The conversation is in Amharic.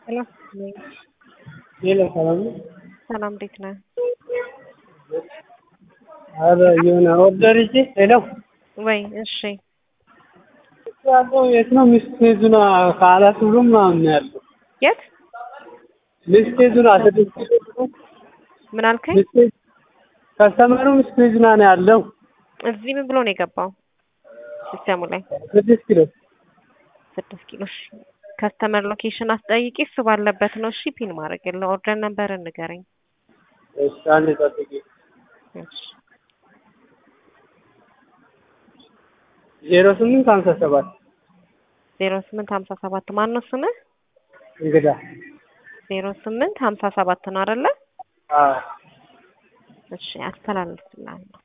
ሄሎ ሄሎ ሰላም ነው? ሰላም እንዴት ነህ? ኧረ የሆነ ኦርደር ይዤ ሄሎ ወይ እሺ ያለው የት ነው? ሚስቴዙና ከአራት ብሎ ምናምን ነው ያለው። የት ሚስቴዙና ስድስት ምን አልከኝ? ሚስቴዝ ከስተመሩ ሚስቴዙና ነው ያለው እዚህ ምን ብሎ ነው የገባው ሲስተሙ ላይ ስድስት ኪሎ ስድስት ኪሎ እሺ ከስተመር ሎኬሽን አስጠይቂ እሱ ባለበት ነው እሺ ፒን ማድረግ የለው ኦርደር ነበር ንገረኝ እሺ አንዴ ጠብቂ እሺ ዜሮ ስምንት ሀምሳ ሰባት ዜሮ ስምንት ሀምሳ ሰባት ማን ነው ስምህ እንግዳ ዜሮ ስምንት ሀምሳ ሰባት ነው አይደለ አዎ እሺ አስተላልፍልሃለሁ